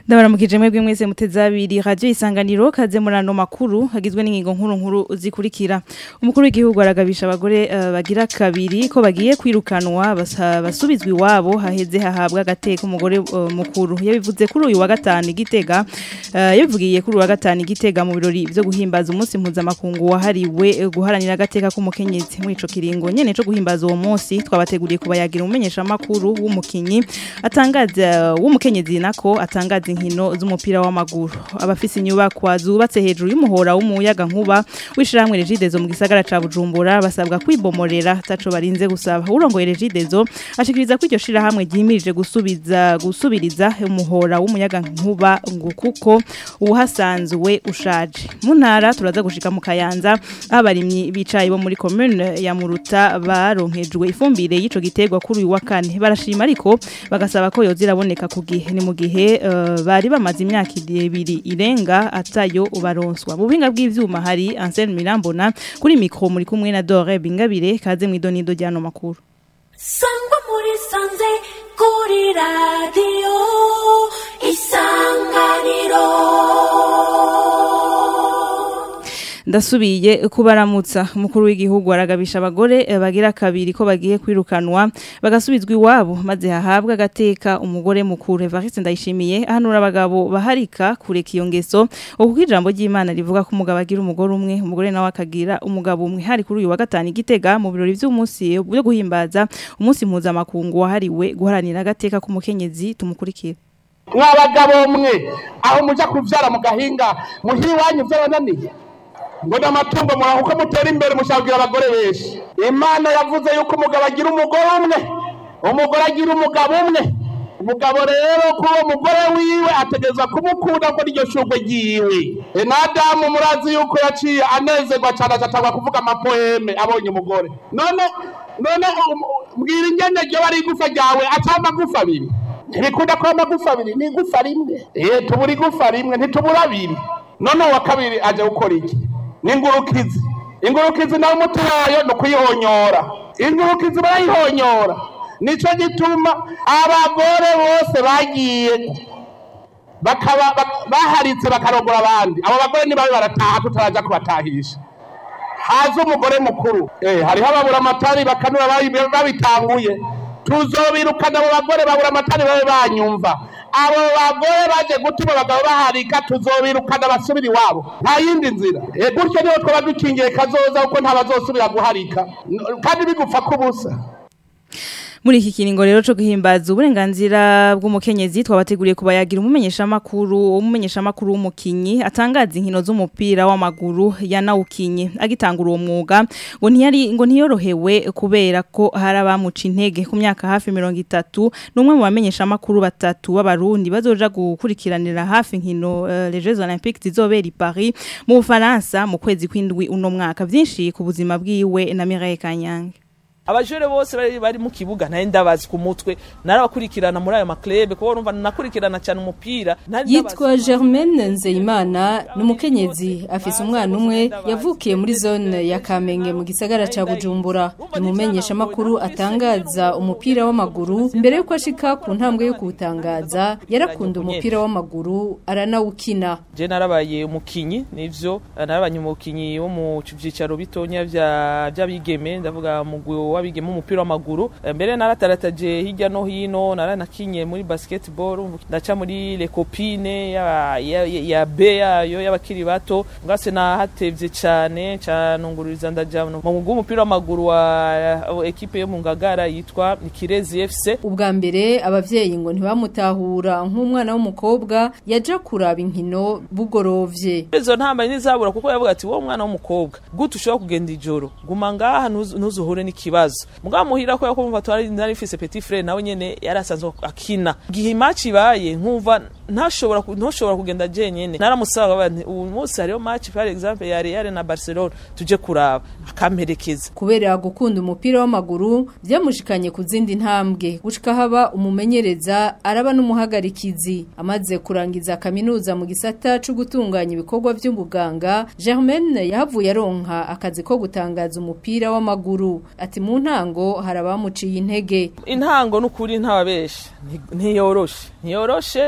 ndabaramukije mwebwe mwese muteze abiri radio isanganiro kaze murano makuru hagizwe n'ingingo nkuru nkuru zikurikira umukuru w'igihugu aragabisha abagore uh, bagira kabiri ko bagiye kwirukanwa basa- basubizwa iwabo haheze hahabwa agateka umugore uh, mukuru yabivuze kuri uyu wa gatanu igitega uh, yabivugiye kuri uyu wa gatanu igitega mu birori byo guhimbaza umunsi mpuzamakungu wahariwe eh, guharanira agateka k'umukenyezi muri ico kiringo nyene co guhimbaza uwo munsi twabateguriye kubayagira umumenyesha makuru w'umukinyi atangaza w'umukenyezi nako atangaza inkino z'umupira w'amaguru abafise inyubakwa zubatse hejuru y'umuhora w'umuyaga nkuba w'ishiramwe Regidezo mu gisagara ca Bujumbura basabwa kwibomorera taco barinze gusaba urongoye Regidezo ashikiriza ko iryo shirahamwe ryimirije gusubiza gusubiriza umuhora w'umuyaga nkuba ngo kuko uhasanzwe ushaje mu ntara turaza gushika mu kayanza abarimyi bicaye bo muri commune ya Muruta baronkejwe ifumbire y'ico giterwa kuri uyu wa kane barashima ariko bagasaba ko yoziraboneka ku gihe ni mu gihe eh, bari bamaze imyaka ibiri irenga atayo ubaronswa mu buhinga bw'ivyuma hari Anselme Mirambona kuri micro muri kumwe na Dore Bingabire kaze mu idonido ryano makuru sangwa muri sanze kuri radiyo isanganiro ndasubiye kubaramutsa umukuru w'igihugu aragabisha abagore eh, bagira kabiri ko bagiye kwirukanwa bagasubizwa iwabo maze hahabwa agateka umugore mukuru Evariste ndayishimiye ahanura abagabo baharika kureka iyo ngeso kuko ijambo ry'Imana rivuga ko umugabo agira umugore umwe umugore nawe akagira umugabo umwe hari kuri uyu wa gatanu igitega mu birori by'umunsi byo guhimbaza umunsi mpuzamakungu wahariwe guharanira agateka k'umukenyezi tumukurikira mwabagabo mwe aho muja kuvyara mu gahinga muhira iwanyu vyabananiye ngo n'amatungo muraho uko mutera imbere mushabwira abagore benshi imana yavuze yuko umugabo agira umugore umwe umugore agira umugabo umwe umugabo rero kuri uwo mugore wiwe ategerezwa kumukunda ko n'iryo shurwe ryiwe E, na adamu murazi yuko yaciye anezerwa cane acatangwa kuvuga amapoeme abonye umugore none none um, mbwira ingene ryoba ari igufa ryawe aca amagufa abiri ntibikunda ko amagufa abiri ni igufa rimwe eh tubura igufa rimwe ntitubura abiri none uwa kabiri aje gukora iki ni ingurukizi ingurukizi nawe umuti wayo ni ukuyihonyora ingurukizi barayihonyora nico gituma abagore bose bagiye bakaba bak- baharitse bakarogora abandi abo bagore nibabe barataha tutaraja kubatahisha haza umugore mukuru eh hariho ababura amatari bakanura babi- babitanguye tuzobirukana abo bagore babura amatari babe banyumva abo bagore baje gutuma abagabo baharika tuzobirukana basubira iwabo nta yindi nzira eh gutyo niho twaba dukingiye kazoza kuko ntabazosubira guharika N- kandi bigupfa kubusa Muri iki kiringo rero cyo guhimbaza uburenganzira bw'umukenyezi twabateguriye kubayagira umumenyesha makuru umumenyesha makuru w'umukinyi atangaza inkino z'umupira w'amaguru yanawukinye agitangura uwo mwuga ngo ntiyari ngo ntiyorohewe kubera ko hari abamuca intege ku myaka hafi 30 numwe mu bamenyesha makuru batatu b'abarundi bazoja gukurikiranira hafi inkino uh, les Jeux Olympiques zizobera i Paris mu Bufaransa mu kwezi kw'indwi uno mwaka vyinshi ku buzima bwiwe na Mireille Kanyange abajure bose bari bari mu kibuga nari ndabazi ku mutwe narabakurikirana muri ayo maklebe kuko urumva nakurikirana cyane umupira nari yitwa Germaine Nzeyimana ni umukenyezi afise umwana umwe yavukiye muri zone ya Kamenge mu gisagara ca Bujumbura ni umumenyesha makuru atangaza umupira w'amaguru mbere yuko ashika ku ntambwe yo kuwutangaza yarakunda umupira w'amaguru aranawukina je narabaye umukinyi nivyo narabaye umukinyi wo mu vyicaro bitonya vya by'abigeme ndavuga mugwi w'abigeme umupira w'amaguru Eh, mbere naratarataje hirya no hino naranakinye muri basketball ndaca muri les copines ya ya, ya, ya B yayo y'abakiri bato ngase nahatevye cane canungururiza ndaja mu mugwi w'umupira w'amaguru wa wa ekipe yo mu Ngagara yitwa Kirezi FC ubwa mbere abavyeyi ngo ntibamutahura nk'umwana w'umukobwa yaja kuraba inkino bugorovye izo ntambaye ntizabura kuko yavuga ati wowe mwana w'umukobwa gute ushobora kugenda ijoro guma ngaha ntuzu- ntuzuhure n'ikibazo mugabo muhira ko yakumva twari nari mfise petit frere nawe nyene yari asanzwe akina igihe match ibaye nkumva ntashobora ku- ntushobora kugenda jenyene naramusaba baba nti uyu munsi hariyo match par exemple ya Real na Barcelona tuje kuraba akamperekeza kubera gukunda umupira w'amaguru byamushikanye ku zindi ntambwe gushika haba umumenyereza araba n'umuhagarikizi amaze kurangiza kaminuza mu gisata cyo gutunganya ibikorwa by'ubuganga Germaine yahavuye aronka akazi ko gutangaza umupira w'amaguru ati mu ntango hari abamuciye intege intango n'ukuri ntababeshe ntiyoroshe ntiyoroshe na cyane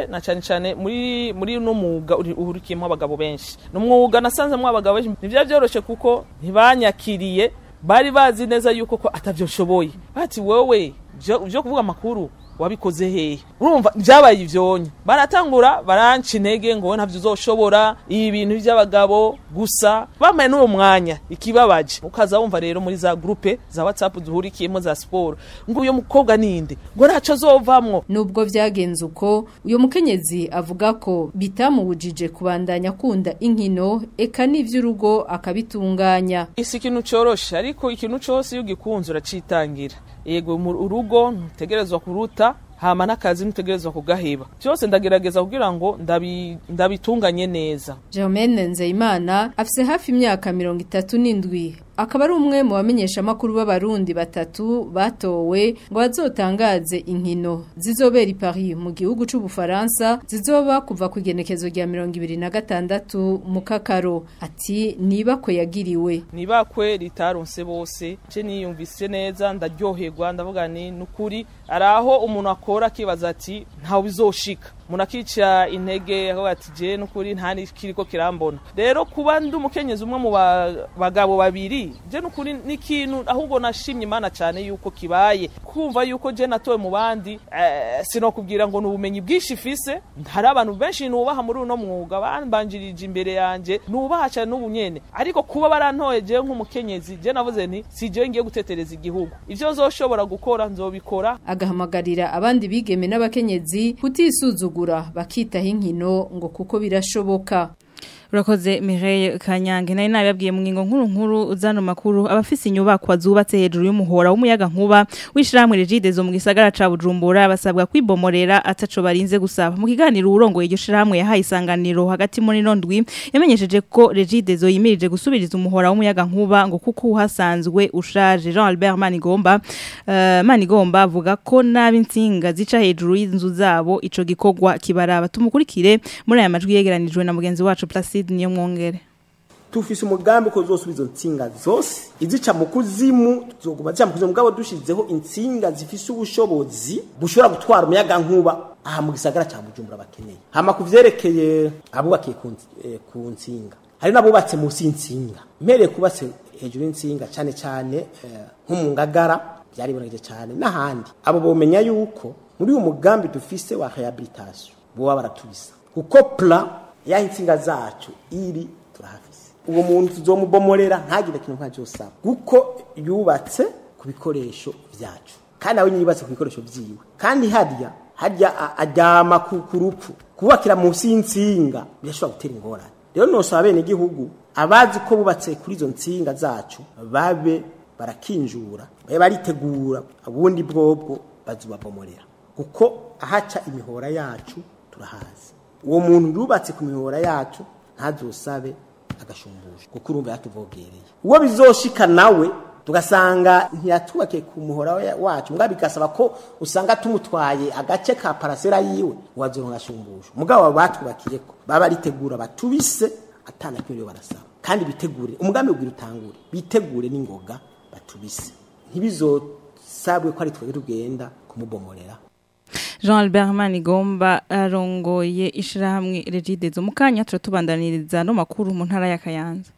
cyane muri muri no mwuga uri- uhurikiyemo abagabo benshi ni umwuga nasanzemo abagabo benshi ntibyari byoroshye kuko ntibanyakiriye bari bazi neza yuko ko atavyo nshoboye bati wowe byo byo kuvuga amakuru wabikoze hehe urumva byabaye ivyonye baratangura baranca intege ngo wowe ntavyo uzoshobora ibi bintu by'abagabo gusa bamaye n'uwo mwanya ikibabaje ukaza wumva rero muri za groupe za whatsapp duhurikiyemo za siporo ngo uyu mukobwa ninde ngo ntaco azovamwo Nubwo vyagenze uko uyo mukenyezi avuga ko bitamubujije kubandanya akunda inkino eka n'ivy'urugo akabitunganya isi ikintu coroshe ariko ikintu cose iyo ugikunze uracitangira yego mu urugo ntutegerezwa kuruta hama n'akazi ntutegerezwa kugaheba byose ndagerageza kugira ngo ndabi- ndabitunganye neza Germaine Nzeyimana afise hafi imyaka mirongo itatu n'indwi akaba ari umwe mu bamenyesha makuru b'abarundi batatu batowe ngo bazotangaze inkino zizobera i Paris mu gihugu c'ubufaransa zizoba kuva ku igenekezo rya mirongo ibiri na gatandatu mu kakaro ati niba ko yagiriwe nibakwe ritaronse bose je niyumvise neza ndaryoherwa ndavuga ni nukuri araho umuntu akora akibaza ati ntawe bizoshika umuntu akica intege akavuga ati je nukuri nta nikiriko kirambona rero kuba ndi umukenyezi umwe mu ba- bagabo babiri je nukuri n'ikintu ahubwo nashimye imana cyane yuko kibaye kumva yuko je natowe mu bandi eh, sinokubwira ngo ni ubumenyi bwinshi ifise hari abantu benshi nubaha muri uno mwuga bambanjirije imbere yanje nubaha cyane n'ubu nyene ariko kuba barantoye jewe nk'umukenyezi je navuze nti si jewe ngiye gutetereza igihugu ivyo nzoshobora gukora nzobikora agahamagarira abandi bigeme n'abakenyezi kutisuzugura bakitaho inkino ngo kuko birashoboka Urakoze Mireille Kanyange nari nababwiye mu ngingo nkuru nkuru zano makuru abafise inyubakwa zubatse hejuru y'umuhora w'umuyaga nkuba wishiramwe Regidezo mu gisagara ca Bujumbura basabwa kwibomorera ataco barinze gusaba mu kiganiro urongoye iryo shiramwe yahaye isanganiro hagati muri nondwi yamenyesheje ko Regidezo yimirije gusubiriza umuhora w'umuyaga nkuba ngo kuko uhasanzwe ushaje Jean Albert Manigomba uh, Manigomba avuga ko nabi insinga zica hejuru y'inzu zabo ico gikorwa kibaraba tumukurikire muri aya majwi yegeranijwe na mugenzi wacu Placide niyo mwongere tufise umugambi ko zosubiza intsinga zose izica mu kuzimu tuzoguma zica mu kuzimu mugabo dushizeho intsinga zifise ubushobozi bushobora gutwara umuyaga nkuba aha mu gisagara ca Bujumbura bakeneye hama kuvyerekeye abubakiye ku nz- eh, ku ntsinga hari n'abubatse munsi y'intsinga mpereye kubatse hejuru y'intsinga cane cane eh, nko mu ngagara byaribonekeje cyane n'ahandi abo bomenya yuko muri uyu mugambi dufise wa rehabilitation boba baratubisa kuko plan yaho intsinga zacu iri turahafise uwo muntu tuzomubomorera ntagire ikintu nka cyosaba kuko yubatse ku bikoresho vyacu kandi nawe nyine yubatse ku bikoresho vyiwe kandi harya harya a- aryama ku ku rupfu kubakira munsi y'intsinga birashobora gutera ingorane rero nosaba bene igihugu abazi ko bubatse kuri izo ntsinga zacu babe barakinjura babe baritegura ubundi bwobwo bazubabomorera kuko ahaca imihora yacu turahazi uwo muntu yubatse ku mihora yacu ntazosabe agashumbusho kuko urumva yatuvogereye uwo bizoshika nawe tugasanga ntiyatubakiye ku muhora wa- wacu mugabo bigasaba ko usanga tumutwaye agace ka parasera yiwe wazoronka agashumbusho mugabo batwubakiye ko baba baritegura batubise atana kimwe barasaba kandi bitegure umugambi ubwira utangure bitegure n'ingoga batubise ntibizosabwe ko ari twebwe tugenda kumubomorera Jean Albert Manigomba arongoye ishirahamwe Regidezo mu kanya turatubandaniriza no makuru mu ntara ya Kayanza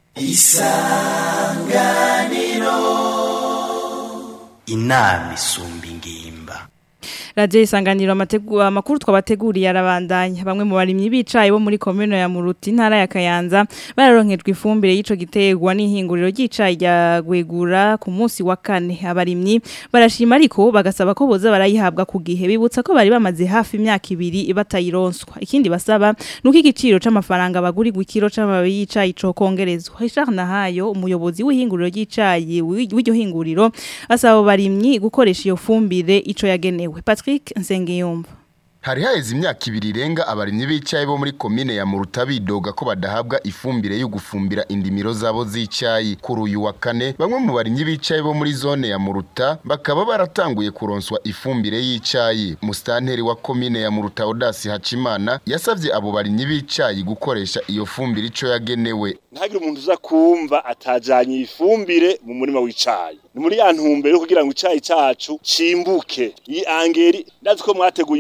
inama isumba ingimba Radio isanganiro amategu amakuru twabateguriye arabandanya bamwe mu barimyi bicaye bo muri commune ya Muruti ntara ya Kayanza bararonkejwe ifumbire y'ico gitegwa n'ihinguriro ry'icayi rya Gwegura ku munsi wa kane abarimyi barashima ariko bagasaba ko boza barayihabwa ku gihe bibutsa ko bari bamaze hafi imyaka ibiri batayironswa ikindi basaba nuko igiciro c'amafaranga bagurirwa ikiro c'amababi y'icayi co kongerezwa Richard Nahayo umuyobozi w'ihinguriro ry'icayi w'iryo hinguriro asaba abo barimyi gukoresha iyo fumbire ico yagenewe Patrick Nsengiyumva Hari haheze imyaka ibiri irenga abarimyi b'icayi bo muri komine ya Muruta bidoga ko badahabwa ifumbire yo gufumbira indimiro zabo z'icayi kuri uyu wa kane bamwe mu barimyi b'icayi bo muri zone ya Muruta bakaba baratanguye kuronswa ifumbire y'icayi mustanteri wa komine ya Muruta Odasi Hacimana yasavye abo barimyi b'icayi gukoresha iyo fumbire ico yagenewe ntagire umuntu uza kumva atajanye ifumbire mu murima w'icayi ni muri ya ntumbero yo kugira ngo icayi cacu cimbuke iyi angeri ndazi ko mwateguye imirima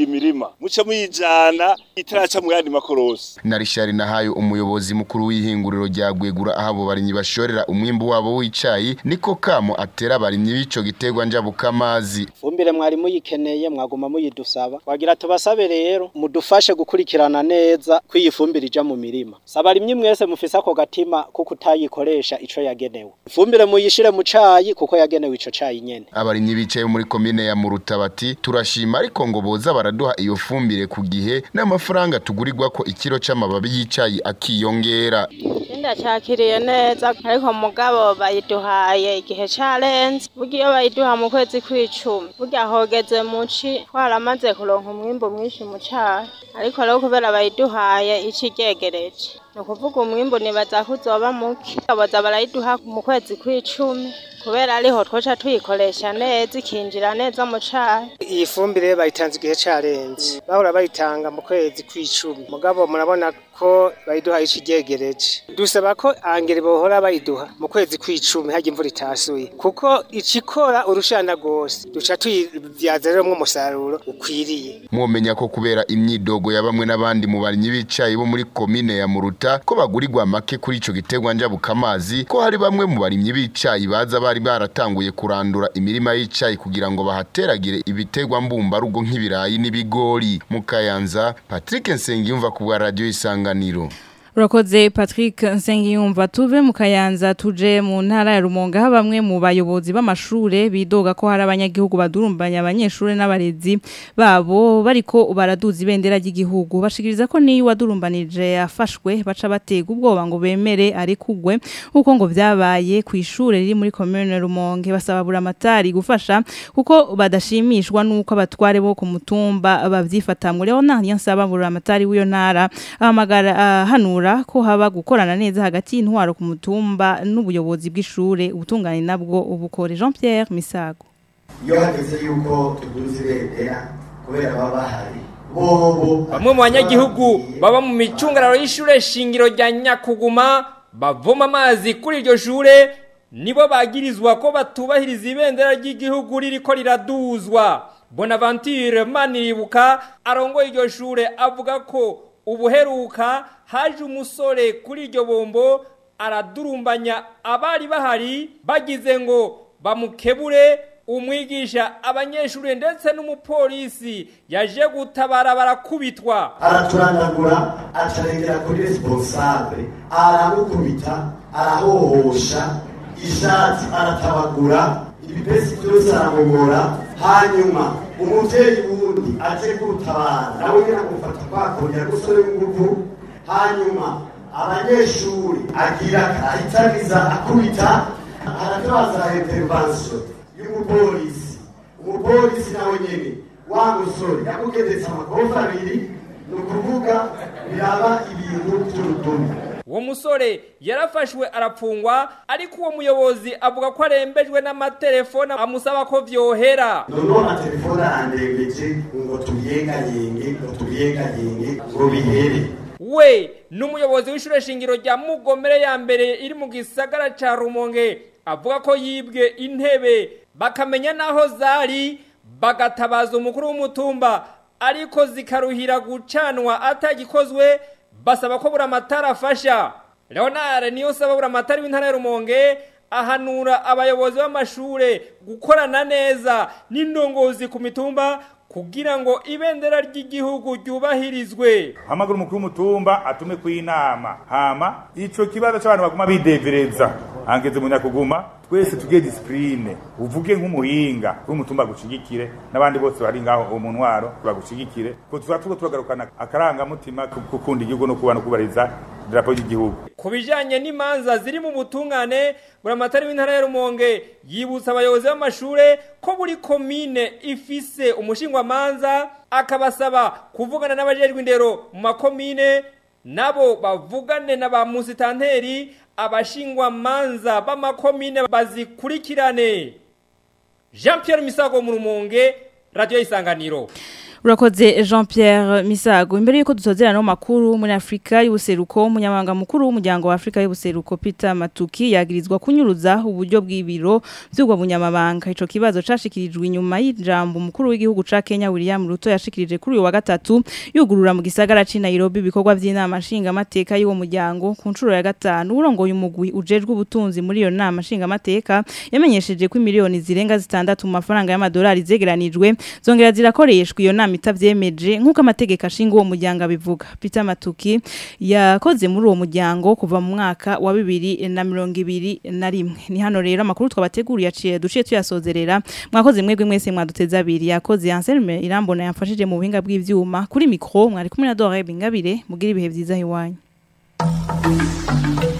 muce muyijana itaraca mu yandi makorosi na Richard Nahayo umuyobozi mukuru w'ihinguriro rya Gwegura aho abo barimyi bashorera umwimbu wabo w'icayi niko kamo atera abarimyi b'ico giterwa njabukamazi fumbire mwari muyikeneye mwaguma muyidusaba wagira tubasabe rero mudufashe gukurikirana neza ko iyi fumbire ija mu mirima saba rimwe mwese mufise ako gatima kuko utayikoresha ico yagenewe ifumbire muyishire mu cayi kuko yagenewe ico cayi nyene abarimyi bicaye muri komine ya Muruta bati turashima ariko ngo boza baraduha iyo fumbire ku gihe n'amafaranga tugurirwa ko ikiro c'amababi y'icayi akiyongera ndacakiriye neza ariko mugabo bayiduhaye igihe carenze burya iyo bayiduha mu kwezi kw'icumi burya hogeze muci twaramaze kuronka umwimbu mwinshi mu cayi ariko rero kubera bayiduhaye ici ryegereje ni ukuvuga umwimbu nibaza ko uzoba muke baza barayiduha mu kwezi kw'icumi kubera ariho twoca tuyikoresha neza ikinjira neza mu cayi iyi fumbire bayitanze igihe carenze bahora bayitanga mu kwezi kw'icumi mugabo murabona ko bayiduha ici ryegereje dusaba ko angere bohora bayiduha mu kwezi kw'icumi harya imvura itasuye kuko icikora urushana rwose duca tuyivyaza rero umusaruro ukwiriye mwomenya ko kubera imyidogo ya bamwe n'abandi mu barimyi b'icayi bo muri komine ya Muruta ko bagurirwa make kuri ico giterwa njabukamazi ko hari bamwe mu barimyi b'icayi baza bari baratanguye kurandura imirima y'icayi kugira ngo bahateragire ibiterwa mbumbarugo nk'ibirayi n'ibigori mu Kayanza Patrick Nsengiyumva ku bwa radio isanganiro Urakoze Patrick Nsengiyumva tuve mu Kayanza tuje mu ntara ya Rumonge aho bamwe mu bayobozi b'amashure bidoga ko hari abanyagihugu badurumbanya abanyeshure n'abarezi babo bariko baraduza ibendera ry'igihugu bashikiriza ko niyo wadurumbanije yafashwe baca batega ubwoba ngo bemere ari kugwe uko ngo vyabaye ku ishure riri muri commune Rumonge basaba buramatari gufasha kuko badashimishwa nuko abatware bo ku mutumba bavyifatamwe rero nta nsaba buramatari w'iyo ntara ahamagara uh, hano ko haba gukorana neza hagati y'intwaro ku mutumba n'ubuyobozi bw'ishure ubutungane nabwo ubukore Jean Pierre Misago iyo hageze yuko tuduze ibendera kubera baba bahari bobo bamwe mu banyagihugu baba mu micungararo y'ishure shingiro rya nyakuguma bavoma amazi kuri iryo shure nibo bagirizwa ko batubahiriza ibendera ry'igihugu ririko riraduzwa bonaventure maniribuka arongoye iryo shure avuga ko ubuheruka haje umusore kuri iryo bombo aradurumbanya abari bahari bagize ngo bamukebure umwigisha abanyeshuri ndetse n'umupolisi yaje gutabara barakubitwa araturandagura acarengera kuri responsable aramukubita arahohosha ishati aratabagura ibipesi byose aramugora hanyuma umuvyeyi wundi aje kurutabara nawe nyine amufata kwakongera gusore w'inguvu hanyuma abanyeshuri agira ahitaniza akubita aratabaza intervention y'umupolisi umupolisi nawe nyene wa musore yamugendetse amakofi abiri ni ukuvuga biraba ibintu by'urudumi uwo musore yarafashwe arapfungwa ariko uwo muyobozi avuga ko arembejwe n'amatelefone amusaba ko vyohera noneho amatelefone arandembeje ngo tubiyengayenge ngo tubiyengayenge ngo bihere we n'umuyobozi w'ishure shingiro rya mugomere ya mbere iri mu gisagara ca rumonge avuga ko yibwe intebe bakamenya n'aho zari bagatabaza umukuru w'umutumba ariko zikaruhira gucanwa atagikozwe basaba ko buri amatara afasha leonard niyo saba buri amatara w'intara ya rumonge ahanura abayobozi b'amashure gukorana neza n'indongozi ku mitumba kugira ngo ibendera ry'igihugu ryubahirizwe hamagara umukuru w'umutumba atume ku inama hama ico kibazo c'abantu baguma bidevereza hangeze mu nyakuguma twese tugiye disipurine uvuge nk'umuhinga w'umutumba gushigikire n'abandi bose bari ngaho mu ntwaro bagushigikire ko tuba turiko turagarukana akarangamutima ko gukunda igihugu no kubana kubariza idarapo ry'igihugu ku bijanye n'imanza ziri mu butungane buramatari w'intara ya rumonge yibutsa abayobozi b'amashure ko buri komine ifise umushingwamanza akabasaba kuvugana n'abajejwe indero mu makomine nabo bavugane na ba musitanteri abashingwamanza b'amakomine bazikurikirane jean Pierre misago mu rumonge radiyo isanganiro Urakoze Jean Pierre Misago imbere yuko dutozera no makuru muri Afrika y'ubuseruko umunyamabanga mukuru w'umuryango wa Afrika y'ubuseruko Peter Matuki yagirizwa kunyuruza uburyo bw'ibiro by'ubwo bunyamabanga ico kibazo cashikirijwe inyuma y'ijambo umukuru w'igihugu ca Kenya William Ruto yashikirije kuri uyu wa gatatu yugurura mu gisagara ci Nairobi ibikorwa by'inama nshinga amateka y'uwo muryango ku ncuro ya gatanu urongoye umugwi ujejwe ubutunzi muri iyo nama nshinga amateka yamenyesheje ko miliyoni zirenga zitandatu mu mafaranga y'amadolari zegeranijwe zongera zirakoreshwa iyo nama itavyemeje nk'uko amategeko ashinga uwo muryango abivuga Peter Matuki yakoze muri uwo muryango kuva mu mwaka wa bibiri na mirongo ibiri na rimwe ni hano rero amakuru twabateguriye aciye duciye tuyasozerera mwakoze mwebwe mwese mwaduteza abiri yakoze Anselme Irambona yamfashije mu buhinga bw'ivyuma kuri mikro mwari kumwe na Dore Bingabire mugira ibihe vyiza hiwanyu